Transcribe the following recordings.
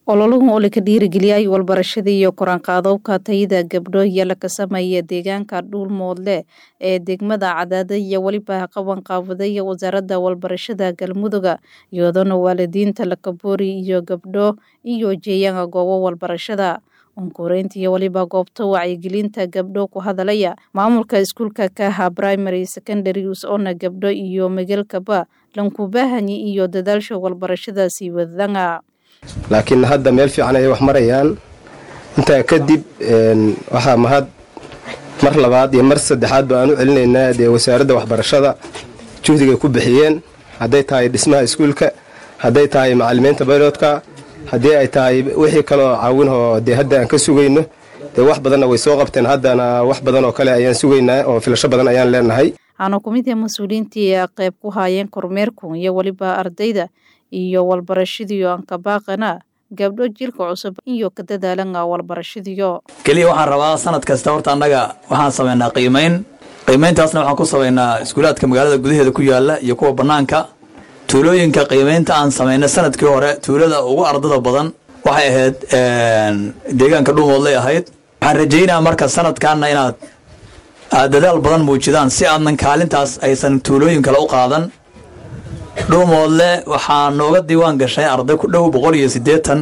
ololuhu oo laka dhiirigeliyay walbarashada iyo koraanqaadowka tayada gabdho iyo laka sameeya deegaanka dhuulmoodle ee degmada cadaada iyo weliba qabanqaabadaya wasaaradda walbarashada galmuduga iyadoona waalidiinta lakaboori iyo gabdho iyo jeeyaanka goobo walbarashada onkoreynta iyo weliba goobta wacyigelinta gabdho ku hadalaya maamulka iskuulka kaha primary secondary us-oona gabdho iyo megelkaba lankubahanyi iyo dadaalsha walbarashada sii wadanga laakiin hadda meel fiican ayay wax marayaan intaa kadib waxaa mahad mar labaad iyo mar saddexaad ba aan u celinaynaa dee wasaaradda waxbarashada juhdigay ku bixiyeen hadday tahay dhismaha iskuulka hadday tahay macalimiinta bayloodka haddii ay tahay wixii kaloo caawinoo dee hadda aan ka sugayno dee wax badanna way soo qabteen haddana wax badan oo kale ayaan sugaynaa oo filasho badan ayaan leenahay waxaana ku mid ah mas-uuliyiintii a qayb ku haayeen kormeerku iyo weliba ardayda iyo walbarashadiyo ankabaaqana gabdho jilka cusub iyo ka dadaalanga walbarashadiyo keliya waxaan rabaa sanad kasta horta annaga waxaan samaynaa qiimayn qiimayntaasna waxaan ku samaynaa iskuulaadka magaalada gudaheeda ku yaala iyo kuwa bannaanka tuulooyinka qiimaynta aan samaynay sanadkii hore tuulada ugu ardada badan waxay ahayd deegaanka dhuumoodlay ahayd waxaan rajaynaa marka sanadkaana inaad aad dadaal badan muujidaan si aadnan kaalintaas aysan tuulooyin kale u qaadan dhuumoodle waxaa nooga diiwaan gashay arday ku dhow boqol iyo siddeetan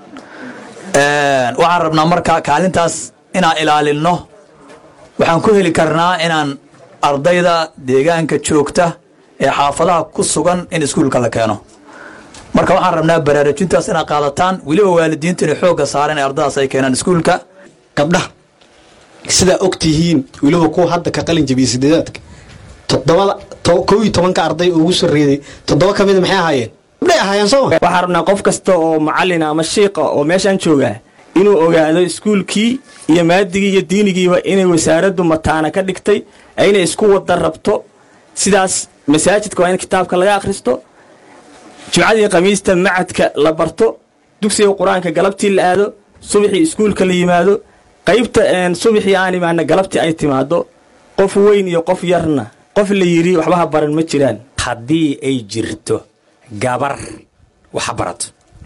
waxaan rabnaa marka kaalintaas inaan ilaalinno waxaan ku heli karnaa inaan ardayda deegaanka joogta ee xaafadaha ku sugan in iskuulka la keeno marka waxaan rabnaa baraarujintaas inaad qaadataan weliba waalidiintu inay xoogga saareen ee ardadaas ay keenaan iskuulka gabdhaha sidaa og tihiin weliba kuwa hadda ka qalin jabiya sideedaadka toddobada kow iyo tobanka arday ugu sarreeday toddoba ka mida maxay ahaayeen gabdhay ahaayeen sooma waxaan rabnaa qof kasta oo macallin ama shiiqa oo meeshaan joogaa inuu ogaado iskuulkii iyo maadigii iyo diinigiiba inay wasaaraddu mataana ka dhigtay inay isku wada rabto sidaas masaajidka waa in kitaabka laga akhristo jimcadii khamiista macadka la barto dugsiga qur-aanka galabtii la aado subaxii iskuulka la yimaado qaybta subaxii aan imaana galabtii ay timaado qof weyn iyo qof yarna qof la yidhi waxbaha baran ma jiraan haddii ay jirto gabar waxa barato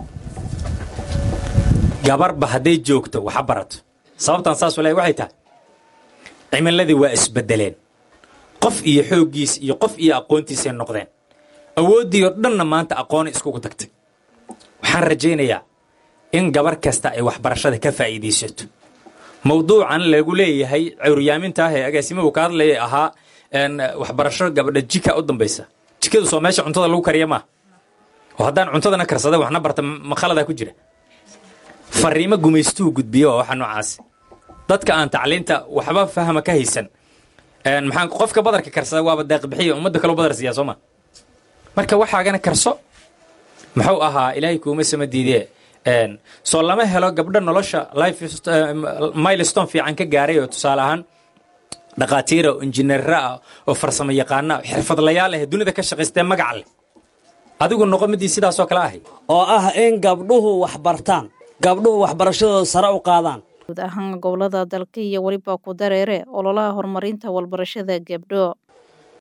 gabarba hadday joogto waxa barato sababtaan saas walahi waxay tahay cimiladii waa isbedeleen qof iyo xooggiis iyo qof iyo aqoontiisay noqdeen awooddii oo dhanna maanta aqoona iskugu tagtay waxaan rajaynayaa in gabar kasta ay waxbarashada ka faa'iidaysato mawduucan lagu leeyahay curyaaminta ah ee agaasimahu ka hadlaya ahaa waxbarasho gabadha jika u dambaysa jikadu soo meesha cuntada lagu kariya maaha oo haddaan cuntadana karsada waxna barta makhaladaa ku jira fariimo gumaystuhu gudbiya waa waxa noocaasi dadka aan tacliinta waxba fahma ka haysan maxaan qofka badarka karsada waaba deeqbixiya ummadda kaloo badar siiyaa soo ma marka waxaagana karso muxuu ahaa ilaahay kuuma sama diidee soo lama helo gabdho nolosha life milestone fiican ka gaaray oo tusaale ahaan dhakhaatiira oo injineera ah oo farsamo yaqaana xirfadlayaal ah dunida ka shaqaystee magac leh adigu noqo midii sidaasoo kale ahay oo ah in gabdhuhu wax bartaan gabdhuhu waxbarashadooda sare u qaadaan guud ahaan gobolada dalka iyo weliba ku dareere ololaha horumarinta walbarashada gabdho